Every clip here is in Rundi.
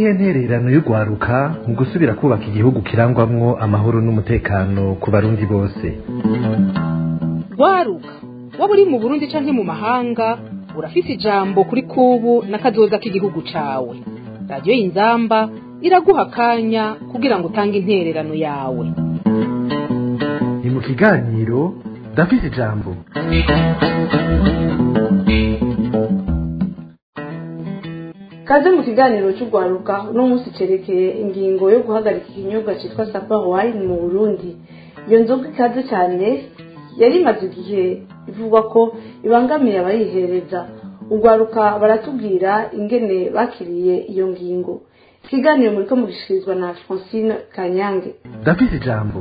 niyihe ntererano y'urwaruka mu gusubira kubaka igihugu kirangwamwo amahoro n'umutekano ku barundi bose rwaruka waba uri mu burundi canke mu mahanga urafise ijambo kuri kubu n'akazoza k'igihugu cawe radiyo y'inzamba iraguha akanya kugira ngo utange intererano yawe ni mu kiganiro ndafise ijambo kaze mu kiganiro cy'urwaruka uno munsi cerekeye ingingo yo guhagarika ikinyobwa cyitwa sapa wine mu burundi iyo nzoga ikaze cyane yari imaze igihe ivugwa ko ibangamiye abayihereza urwaruka baratubwira ingene bakiriye iyo ngingo ikiganiro muriko mugishikirizwa na francine kanyange ndafise ijambo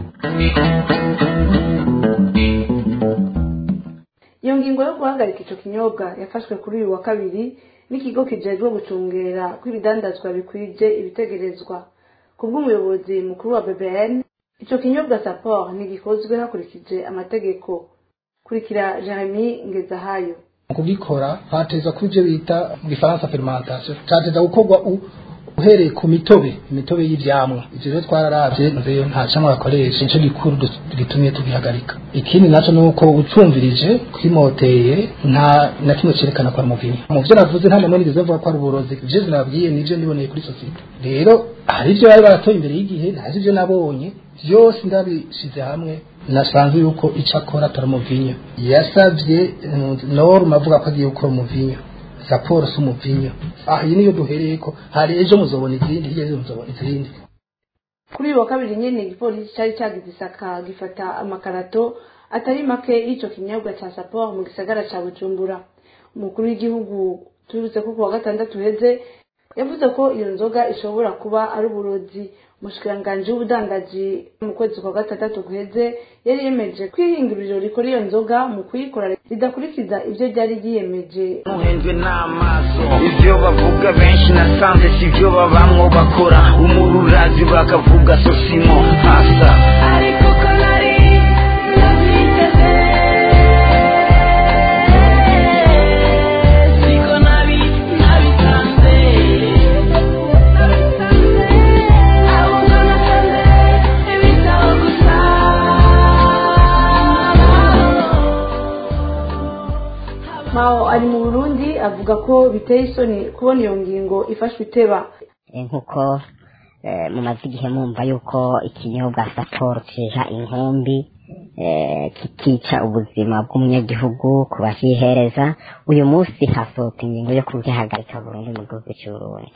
iyo ngingo yo guhagarika ico kinyobwa yafashwe kuri uyu wa kabiri n'ikigo kijejwe gucungera kw'ibidandazwa bikwije ibitegerezwa ku bw'umuyobozi mukuru wa bbn ico kinyobwa sapor ntigikozwe hakurikije amategeko kurikira jeremy ngezahayo mu kugikora hateza kuba ibyo bita mu gifaransa fermentation cateza gukorwa u- uhereye ku mitobe imitobe y'ivyamwa ivyo rero twararavye nzeyo nta camwa bakoresha nico gikuru du- gitumye tugihagarika ikindi naco nuko ucumvirije kwimoteye nta na kimwe cerekana ko ari umuvinyu mu vyo navuze nta namwe nigeze mvuga ko ari uburozi ivyo nabwiye nivyo niboneye kuri sosiyete rero hari ivyo bari baratoye imbere y'igihe ntazi ivyo nabonye vyose ndabishize hamwe nasanze yuko ico akora atari umuvinyu yasavye eh, norma avuga ko agiye gukora umuvinyu raporo si umuvinyu aha iyi niyo duhereye ko hari ejo muzobona izindi hirya ejo muzobona izindi kuri uyu wa kabiri nyene igipolisi cari cagize isaka gifata amakarato atari make y'ico kinyobwa ca sapor mu gisagara ca bujumbura umukuru w'igihugu tubibutse ko ku wa gatandatu uheze yavuze ko iyo nzoga ishobora kuba ari uburozi umushikiranganji w'ubudandaji mu kwezi kwa gatandatu guheze yari yemeje ko ihinguriro rikora iyo nzoga mu kuyikora ridakurikiza ivyo ryari ryiyemeje muhenzwe n'amaso ibyo bavuga benshi nasanze si byo babamwo bakora umururazi bakavuga sosimo hasa ariko ko nari nabyiteze siko nabi nabisanze ahubwo nasanze ibitabo gusa mao ari mu burundi avuga ko biteye isoni kubona iyo ngingo ifashwe iteba Eh, nkuko eh, mumaze igihe mwumva yuko ikinyobwa saporo kiha inkumbi eh, kikica ubuzima bw'umunyagihugu ku bacihereza uyu munsi hasohoka ingingo yo kugihagarika burundu mu gihugu cy'uburundi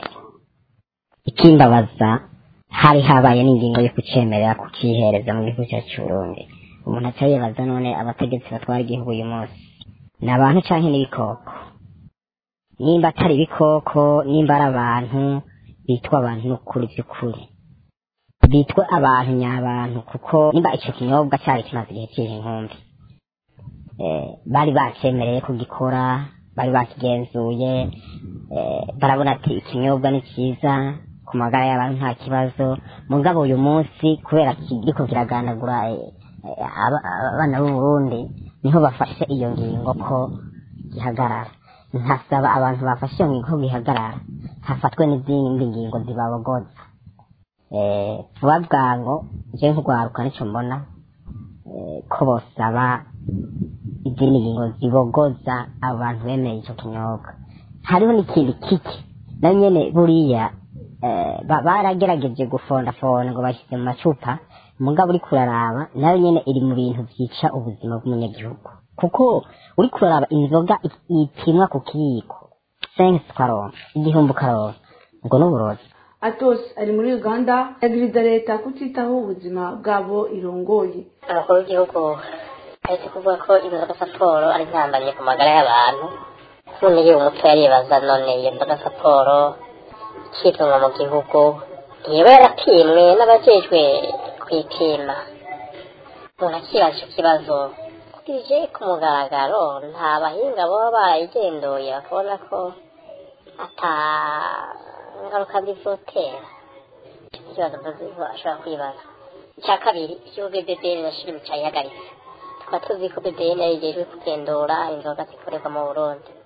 ikimbabaza hari habaye n'ingingo yo kucemerera kucihereza mu gihugu cyacu cy'uburundi umuntu aca yibaza none abategetsi batwara igihugu uyu munsi ni abantu canke n'ibikoko nimba atari ibikoko nimba ari abantu bitwa abantu n'ukuri by'ukuri bitwe abantu nyabantu kuko nimba icyo kinyobwa cyari kimaze igihe kiri inkumbi eh, bari bacemereye kugikora bari bakigenzuye eh, barabona ati ikinyobwa ni cyiza ku magara y'abantu nta kibazo mugabo uyu munsi kubera kiriko kiragandagura eh, eh, aba- abana b'u Burundi niho bafashe iyo ngingo ko gihagarara ntasaba abantu bafashe iyo ngingo ko gihagarara hafatwe n'izindi ngingo zibabogoza eh, vuba bwango je nk'urwaruka nico mbona eh, ko bosaba izindi ngingo zibogoza abantu bemeye ico kinyobwa hariho n'ikindi kiki na nyene buriya eh, ba- baragerageje gufondafonda ngo bashyize mu macupa mugabo uri kuraraba nayo nyene iri mu bintu vyica ubuzima bw'umunyagihugu kuko uri kuraraba inzoga i- ipimwa ku kiyiko sensi ukaronka igihumbi ukaronka ubwo n'uburozi atos ari muri uganda yagiriza leta kutitaho ubuzima bwabo irongoye umukuru w'igihugu ahetse kuvuga ko inzoga siporo ari intambamyi ku magara y'abantu none yewe umuco yaribaza none iyo nzoga siporo ikitunga mu gihugu ntiyaba yarapimwe n'abajejwe kwipima umuntu akibaza icyo kibazo kije ku mugaragaro nta bahinga baba barayigenduye bakabona ko ata ngaruka bizotera ikibazo mvuze ashobora kwibaza icya kabiri ikigo bbn na shiri cyayihagaritse tukaba tuzi ko bbn yari yejejwe kugenzura inzoga zikorerwa mu burundi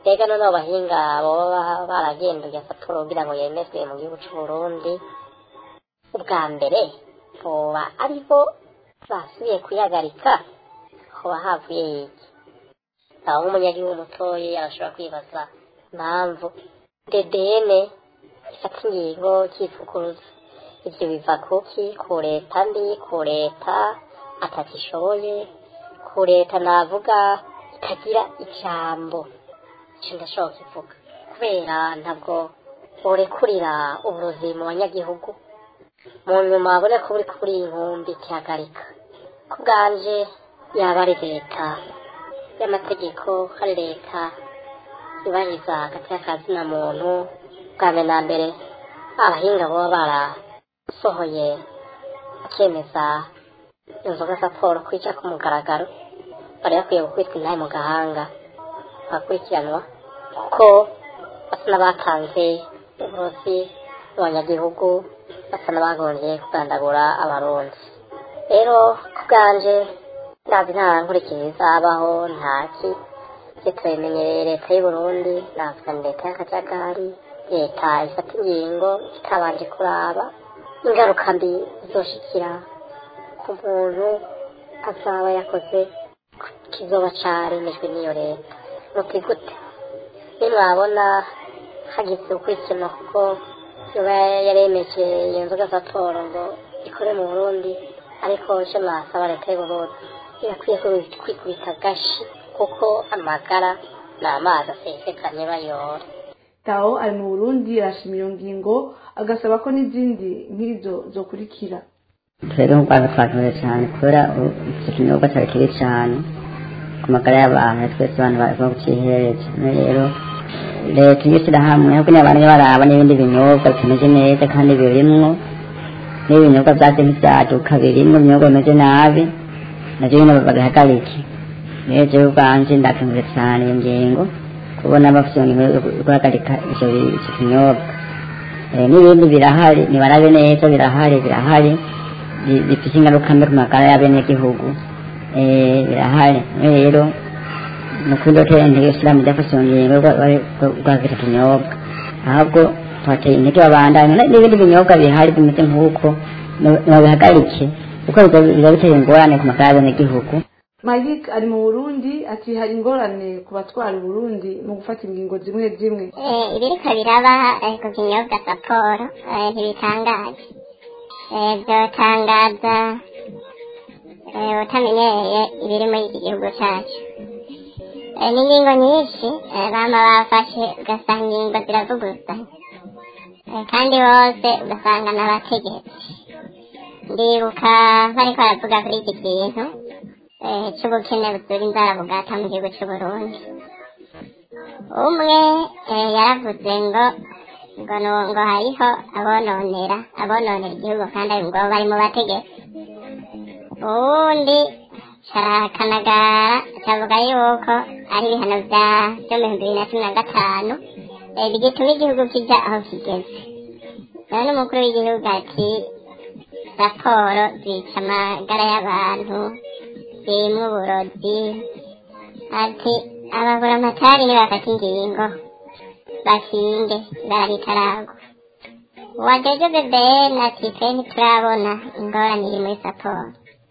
mbega none abo bahinga boba baragenduye saporo kugira ngo yemezwe mu gihugu c'u Burundi ubwa mbere boba aribo basubiye kuyagarika hoba havuye iki aho nk'umunyagihugu mutoyi arashobora kwibaza impamvu dedene ifata ingingo kivuguruza ivyo biva kuki ku leta mbi ku leta atakishoboye ku leta navuga itagira ijambo ico ndashobora kivuga kubera ntabwo borekurira uburozi mu banyagihugu mu nyuma abone ko buri kuri inkumbi kihagarika ku bwanje yaba ari leta y'amategeko hari leta yubahiriza hagati y'akazina muntu bwa mbere na mbere abahinga baba barasohoye bakemeza inzoga za paul kwica ku mugaragaro bari bakwiye gukwitwa intahe mu gahanga bagakurikiranwa kuko basa n'abatanze uburozi mu banyagihugu basa n'abagongeye kugandagura abarundi rero ku bwanje ndazi nta nkurikizi zabaho ntaki ibyo turabimenyereye leta y'u Burundi navuga ni leta y'akajagari leta ifata ingingo itabanje kuraba ingaruka mbi zizoshikira ku muntu azaba yakoze kizoba caremejwe n'iyo leta muti gute nimwabona hagize ukurikirana kuko yoba yaremeje iyo nzoga za polo ngo ikore mu burundi ariko ico nasaba leta y'u Burundi irakwiye kwikubita gashi kuko amagara ni amazi asesekanye bayora tawo ari mu burundi arashima iyo ngingo agasaba ko n'izindi nk'izo zokurikira twebwe nk'urwanda twakoze cyane kubera iki kinyobwa cyari kibi cyane ku magara y'abantu twese abantu barimo kucihereza none rero leta iyo ishyira hamwe ahubwo niba abantu baraba n'ibindi binyobwa bitameze neza kandi birimwo n'ibinyobwa byaje nk'ibyaduka birimwo ibinyobwa bimeze nabi navyo nyine babihagarike rero jewe ubwanje ndakenguye cyane iyo ngingo kubona bafite ingingo yo guhagarika ivyo bi- ivyo kinyobwa Eh, n'ibindi birahari nibarabe neza birahari birahari bi- bifite ingaruka mbi ku magara y'abenegihugu Eh, birahari None rero nukuri ndotera intege isilamu ryafashe iyo ngingo yo guha- yo guhagarika ikinyobwa ahubwo twateye intege babandanye n- n'ibindi binyobwa bihari bimeze nk'uko babihagarike kuko biba biba biteye ingorane ku magara y'abenegihugu Malik ari mu burundi ati hari ingorane ku batwara uburundi mu gufata ingingo zimwe zimwe Eh, ibiriko biraba eh, ku kinyobwa saporo eh, ntibitangaje Eh, vyotangaza eh, utamenyereye ibiri muri iki gihugu cacu Eh, n'ingingo nyinshi eh, bama bafashe ugasanga ingingo ziravuguzanya Eh, kandi bose ugasanga n'abategetsi ndibuka bariko baravuga kuri iki kintu eh, c'ubukene buzura inzara bugata mu gihugu c'uburundi umwe eh, yaravuze ngo ngo nu- ngo hariho abononera abononera igihugu kandi ari ngo bari mu bategetsi uwundi carakanagara cavuga yuko ari ibihano vya vyo mu bihumbi bibiri na cumi na gatanu eh, bigituma igihugu kija aho kigeze rero n'umukuru w'igihugu ati raporo zica amagara y'abantu zirimwo uburozi ati abagura amatari nibafata ingingo bashinge ibara ritaragwa uwajeje bebeni ati twe ntiturabona ingorane iri muri saporo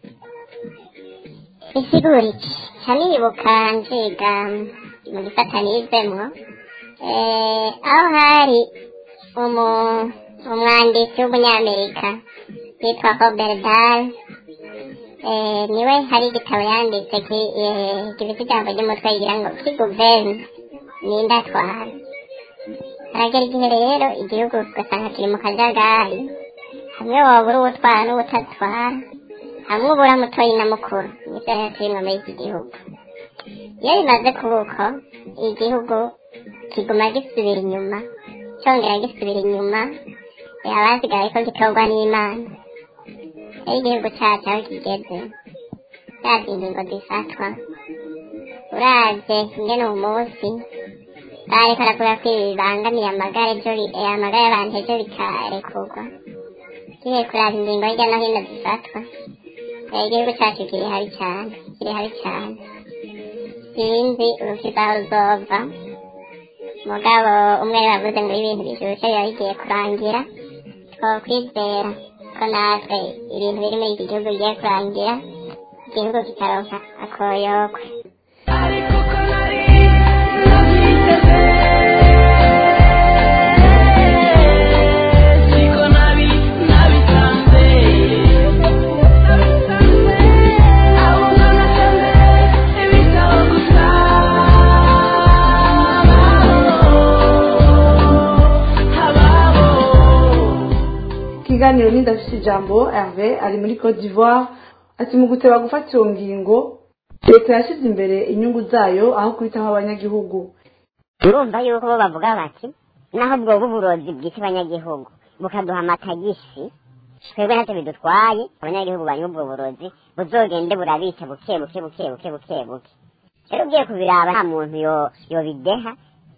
bisigura iki ca nibuka nziga mu gisata nizemwo eh, aho hari umu umwanditsi w'umunyamerika yitwa Robert Dahl eh, niwe hari igitabo yanditse ki- eh, gifite ijambo ry'umutwe rigira ngo kiguverne ninde atwara haragera igihe rero igihugu ugasanga kiri mu kajagari hamwe wabura uwutwara n'uwutatwara hamwe ubura mutoyi na mukuru nibyo rero turimo muri iki gihugu iyo bimaze kuba uko igihugu kiguma gisubira inyuma cyongera gisubira inyuma eh, abasigaye ko gitorwa n'imana rero igihugu cyacu aho kigeze yazi ingingo zifatwa uravye ingene uwo munsi bariko baravuga ko ibi bibangamiye amagara ejo bi- eh, amagara y'abantu ejo bikarekurwa tugiye kuraba ingingo hirya no hino zifatwa eh, igihugu cacu kiri habi cane kiri habi cane sinzi urukiza aho ruzova mugabo umwe bavuze ngo ibintu bishushe biba bigiye kurangira twokwizera ko natwe ibintu biri muri iki gihugu bigiye kurangira igihugu kikaronka akoyokwe ariko ko nari nabyiteze siko nabi nabisanze ahubwo nasanze ibitabo gusa habaho ikiganiro n'indafite ijambo herve ari muri cote d'ivoire ati mu guteba gufata iyo ngingo leta yashyize imbere inyungu zayo aho kwitaho abanyagihugu urumva yuko bo bavuga bati naho bwoba uburozi bwita abanyagihugu bukaduha amatagisi twebwe ntacyo bidutwaye abanyagihugu banywa ubwo burozi buzogende burabica buke buke buke buke buke buke rero ugiye kubiraba nta muntu yo yobideha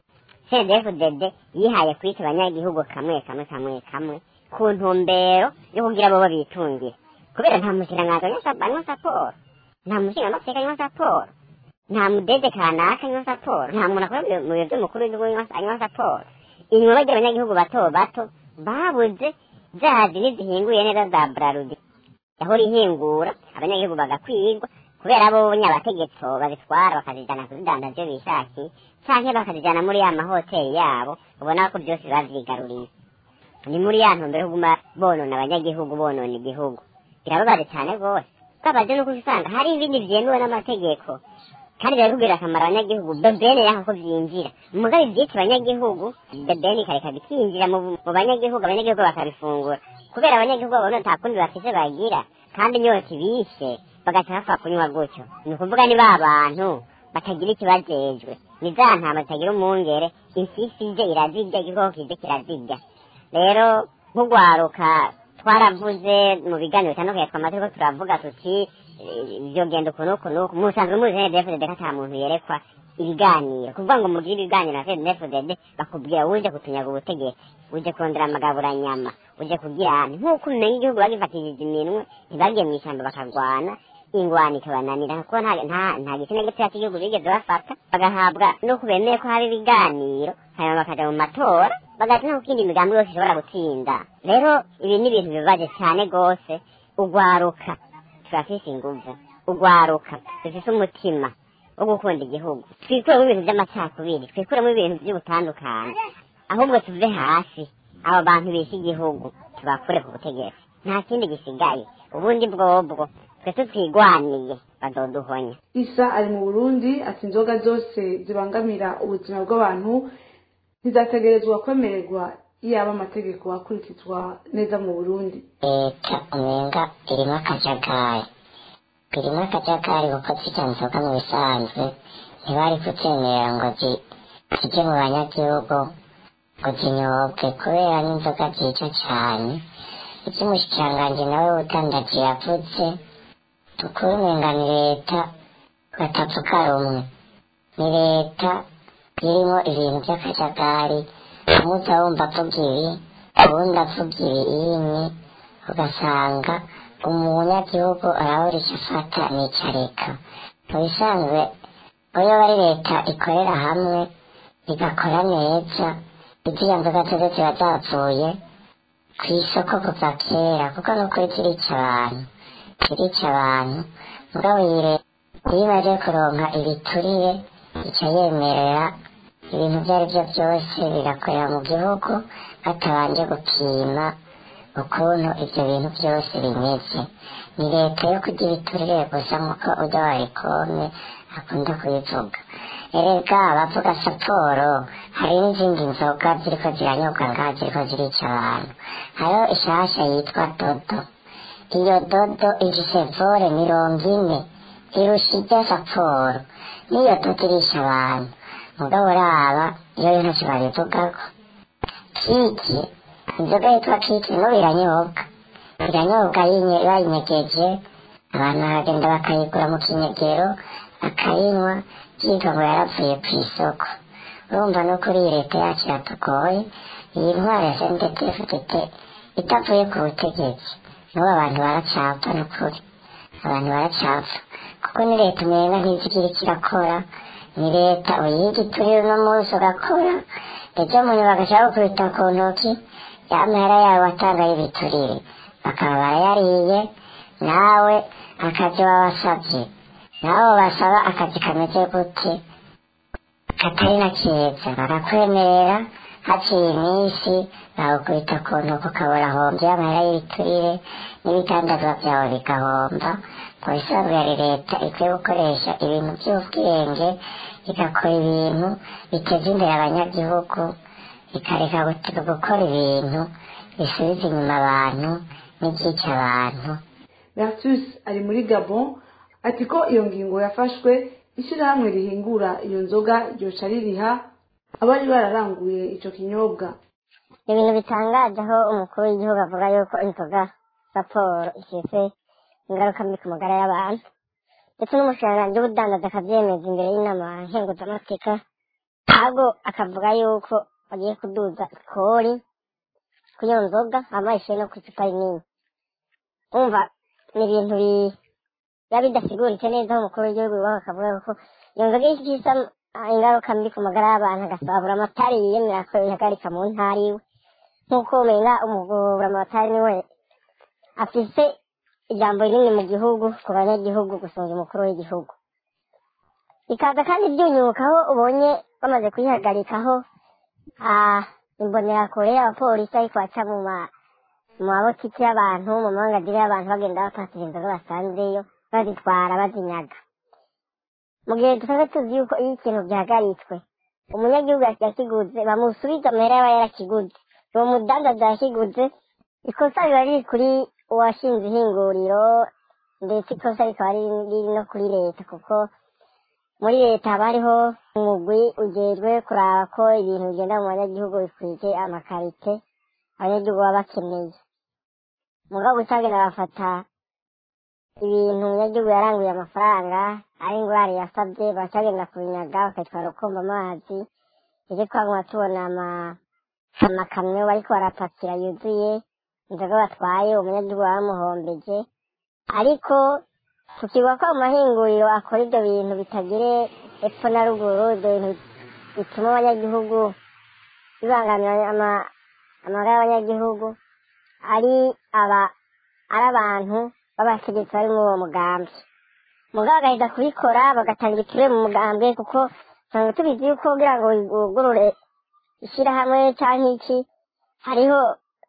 cdfdd yihaye kwita abanyagihugu kamwe kamwe kamwe kamwe ku ntumbero yo kugira bo bitungira kubera nta mushikiranganji anywa saporo nta mushingamateka anywa saporo nta mudede kanaka anywa saporo nta muntu akora mu biro by'umukuru w'igihugu anywa- anywa saporo inyuma bagira abanyagihugu bato bato babuze zazi n'izihinguye neza za brarudi yahora ihingura abanyagihugu bagakwirwa kubera bo nyabategetso babitwara bakazijana kuzidandaza ibyo bishakiye canke bakazijana muri ya mahoteli yabo ubona ko byose bavyigaruriye ni muri ya ntumbero yo kuguma bonona abanyagihugu bonona igihugu birababaje cyane rwose twabaje nuko usanga hari ibindi vyemewe n'amategeko kandi birakubwira akamaro abanyagihugu bebene yaho ko vyinjira mugabe ivyitwa abanyagihugu bebene ikareka bikinjira mu mu banyagihugu abanyagihugu bakabifungura kubera abanyagihugu babona nta kundi bafise bagira kandi inyota ibishe bagaca bapfa kunywa gutyo ni ukuvuga ni ba bantu batagira ikibajejwe ni za ntama zitagira umwungere impyisi ije irazirya igikoko kije kirazirya rero nk'ugwaruka twaravuze mu biganiro bitandukanye twamaze ko turavuga tuti eh, vyogenda uku n'uku n'uku musanzwe muzi NDFDD ko ata muntu yerekwa ibiganiro kuvuga ngo mugire ibiganiro na NDFDD bakubwira uje kutunyaga ubutegetsi uje kurondera amagaburanyama uje kugira ahantu nk'uko umenya igihugu bagifatishije iminwe ntibagiye mu ishyamba bakarwana ingwani ikabananira kuko nta nta nta gitsina gitoya cy'igihugu bigeze bafata bagahabwa no kubemeye ko haba ibiganiro hanyuma bakaja mu matora bagahita no kindi imigambi yose ishobora gutsinda rero ibi ni ibintu bibabaje cyane rwose ugwaruka turafise inguvu ugwaruka dufise umutima wo gukunda igihugu twikuremo ibintu by'amacakubiri twikuremo ibintu by'ubutandukane ahubwo tuve hasi abo bantu bishe igihugu tubakure ku butegetsi nta kindi gisigaye ubundi bwobwo twe tutwigwaniye bazoduhonya isa ari mu burundi ati inzoga zose zibangamira ubuzima bw'abantu ntizategerezwa kwemererwa iyaba amategeko akurikizwa neza mu burundi leta umenga irimo akajagari irimo akajagari kuko zirya nzoga mu bisanzwe ntibari kuzemerera ngo zi- zijye mu banyagihugu ngo zinyobwe kubera n'inzoga zica cyane iby'umushikiranganji nawe utandaji yavuze tukuru umenga ni leta batavuga rumwe ni leta irimo ibintu by'akajagari umuza wumva avuga ibi ubundi avuga ibi yimye ugasanga umunyagihugu arabura icyo afata n'icyo areka mu bisanzwe iyo bari leta ikorera hamwe igakora neza iziriya nzoga zose ziba zapfuye ku isoko kuva kera kuko ni ukuri zirica abantu zirica abantu mugabo iyi leta iyo imaze kuronka ibiturire ica yemerera ibintu ibyo ari byo byose bigakorera mu gihugu batabanje gupima ukuntu ibyo bintu byose bimeze ni leta yo kugira ibiturire gusa nk'uko ujya warikome akunda kubivuga erega abavuga siporo hari n'izindi nzoga ziriko ziranyobwa ngaha ziriko zirica abantu hariho ishasha yitwa dodo iyo dodo ifise vore mirongo ine irusha irya siporo n'iyo dodo irisha abantu mugabo uraba iyo yo ntacyo babivugako kiki inzoga yitwa kiki no iranyobwa iranyobwa yinye- bayinyegeje abantu baragenda bakayigura mu kinyegero bakayinywa byitwa ngo yarapfuye ku isoko urumva no kuri iyi leta yacu yatugoye iyi ntwaro ya sndpfdt itavuye ku butegetsi n'ubu abantu baracapfa n'ukuri abantu baracapfa kuko ni leta umenga ntizigira icyo irakora ni leta uyiga iturire uno munsi ugakora ejo mu nyuma bagashaka gukubita ku ntoki ya mahera yawe watangaye ibiturire bakaba barayariye nawe akazi wabasabye nabo basaba akazi kameze gute katari na keza barakwemerera haciye iminsi bagukubita ku ntuko ukabura hombye amahera y'ibiturire n'ibitandazwa byawe bigahomba mu bisanzwe yari leta ikwiye gukoresha ibintu by'ubwenge igakora ibintu biteza imbere abanyagihugu ikareka gut- gukora ibintu bisubiza inyuma abantu n'ibyica abantu vertus ari muri gabon ati ko iyo ngingo yafashwe ishyirahamwe rihingura iyo nzoga ryoca ririha abari bararanguye ico kinyobwa ibintu bitangaje aho umukuru w'igihugu avuga yuko inzoga raporo ifise ingaruka mbi ku magara y'abantu ndetse n'umushikiranganji w'ubudandazi akavyemeza imbere y'inama nkenguzamateka ntabwo akavuga yuko bagiye kuduza ikori ku iyo nzoga amayishiye no ku icupa rinini umva ni ibintu bi- biba bidasiguritse neza aho umukuru w'igihugu yubaha akavuga yuko iyo nzoga ifise ingaruka mbi ku magara y'abantu agasabura amatari yiyemera ko ihagarika mu ntara iwe nk'uko umenya umugura amatari niwe afise ijambo rinini mu gihugu ku banyagihugu gusumba umukuru w'igihugu bikaza kandi byunyuka aho ubonye bamaze kuyihagarikaho ah, imbonerakure abapolisi ariko baca mu ma- mu mabotiki y'abantu mu mangagiri y'abantu bagenda bapatira inzoga basanzeyo bazitwara bazinyaga mu gihe dusanzwe tuzi yuko iyo ikintu gihagaritswe umunyagihugu yakiguze bamusubiza amahera yaba yarakiguze uwo mudandaza yakiguze ikosa riba riri kuri uwashinze ihinguriro ndetse ikosa rikaba riri riri no kuri leta kuko muri leta haba hariho umugwi ujejwe kuraba ko ibintu bigenda mu banyagihugu bikwije amakarite abanyagihugu baba bakeneye mugabo utagenda bafata ibintu umunyagihugu yaranguye amafaranga ari ingurane yasabye bacagenda kubinyaga bakitwara ukumva amazi ivyo twaguma tubona ama amakamyo bariko barapakira yuzuye inzoga batwaye umunyagihugu bamuhombeje ariko tukibwa ko mu mahinguriro akora ivyo bintu bitagire epfo na ruguru ivyo bintu bituma abanyagihugu bibangamira ama- amagara y'abanyagihugu ari aba ari abantu b'abategetsi bari muri uwo mugambi mugabo agahita kubikora bagatanga ibiturire mu mugambwe kuko usanga tubizi yuko kugira ngo wugurure ishyirahamwe canke iki hariho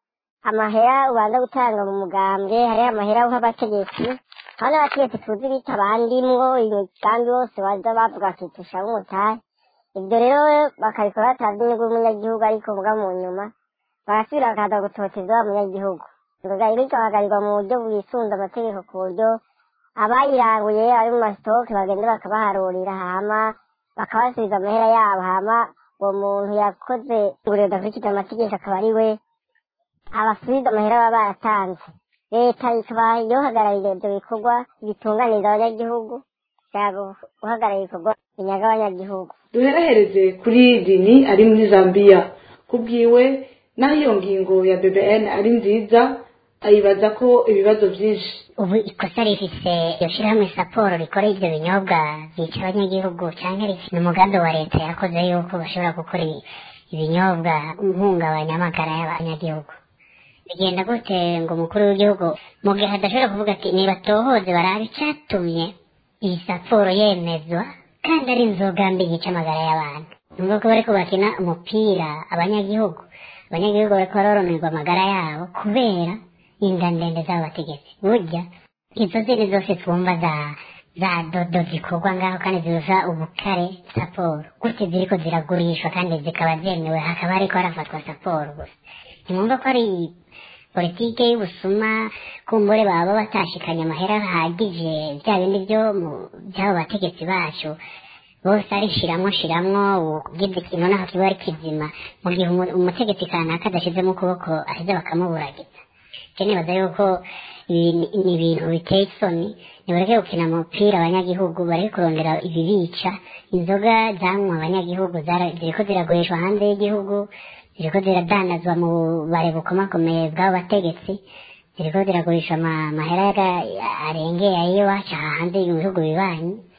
amahera ubanza gutanga mu mugambwe hariho amahera uha abategetsi hano abategetsi tuzi bita bandimwo imigambi bose baza bavuga ati tushaka umutahe ibyo rero bakabikora batazi inyungu y'umunyagihugu ariko muga mu nyuma barasubira bakaza gutoteza wa munyagihugu inzoga rero igahagarirwa mu buryo bwisunze amategeko ku buryo abayiranguye ari mu masitoke bagenda bakabaharurira hama bakabasubiza amahera yabo hama uwo muntu yakoze inguriro idakurikiza amategeko akaba ari we abasubiza amahera baba baratanze leta ikaba yohagararira ibyo bikorwa bitunganiriza abanyagihugu cyangwa guhagararira ibikorwa binyaga abanyagihugu duherehereze kuri dini ari muri zambia kubwiwe naho iyo ngingo ya bbn ari nziza ayibaza ko ibibazo byinshi ubu ikosa rifise iryo shirahamwe saporo rikora ivyo binyobwa vyica abanyagihugu canke rifise umugambi wa leta yakoze yuko bashobora gukora ibi- ibinyobwa mpungabanya amagara y'abanyagihugu bigenda gute ngo umukuru w'igihugu mu gihe adashobora kuvuga ati nibatohoze barabe icatumye iyi saporo yemezwa kandi ari inzoga mbi yica amagara y'abantu nubwo ko bariko bakina umupira abanyagihugu abanyagihugu bariko baroronerwa amagara yabo kubera inda ndende z'abategetsi burya izo zindi zose twumva za za dodo zikorwa ngaho kandi zirusha ubukare saporo gute ziriko ziragurishwa kandi zikaba zemewe hakaba hariko harafatwa saporo gusa ntimwumva ko ari politike y'ubusuma kumbure baba batashikanye amahera ahagije bya bindi byo mu- by'abo bategetsi bacu bose ari shiramwo shiramwo ubwibwe ikintu naho kiba ari kizima mu gihe umu- umutegetsi kanaka adashizemo ukuboko aheze bakamuburagiza je nibaza yuko ibi ni- ni ibintu biteye isoni nibareke gukina umupira abanyagihugu bareke kurondera ibibica inzoga zanywa abanyagihugu zara- ziriko ziragurishwa hanze y'igihugu ziriko ziradandazwa mu bare bukomakomeye bw'abategetsi ziriko ziragurisha ama- amahera yaga- arengeye ayiwacu aha hanze mu bihugu bibanyi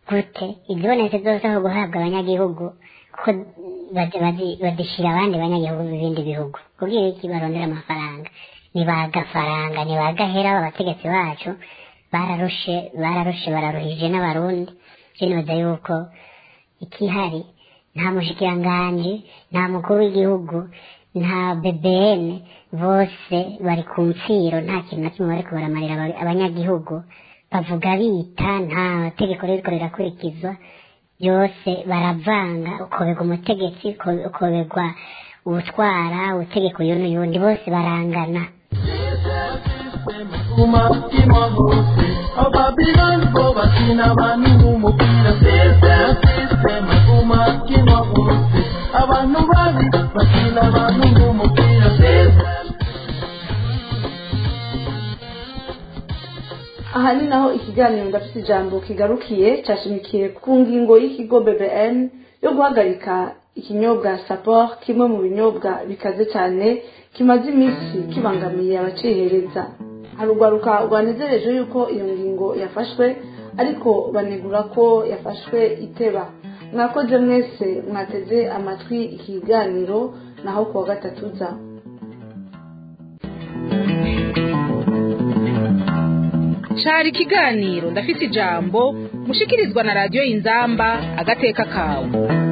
gute izibonetse zose aho guhabwa abanyagihugu kuko badi- badi- badishira abandi banyagihugu b'ibindi bihugu kubwira iki barondera amafaranga nibagafaranga nibagahera abategetsi bacu bararushe bararushe bararuhije n'abarundi je nibaza yuko ikihari nta mushikiranganji nta mukuru w'igihugu nta bbn bose bari ku nsiro nta kintu na kimwe bariko baramarira aba- abanyagihugu bavuga bita nta tegeko ririko rirakurikizwa byose baravanga ukobegwa umutegetsi uko- ukobegwa ubutwara utegeka uyu n'uyundi bose barangana umatima hose ababilani bo bakina abantu nk'umupira sisiteme umatima hose abantu babi bakina abantu nk'umupira aha ni naho ikiganiro ndafite ijambo kigarukiye cyashimikiye ku ngingo y'ikigo bbn yo guhagarika ikinyobwa sapor kimwe mu binyobwa bikaze cyane kimaze iminsi kibangamiye abacihereza harugwaruka rwanezereje yuko iyo ngingo yafashwe ariko banegura ko yafashwe iteba mwakoze mwese mwateze amatwi ikiganiro naho kuwa gatatu za cari ikiganiro ndafise ijambo mushikirizwa na radiyo inzamba agateka kawe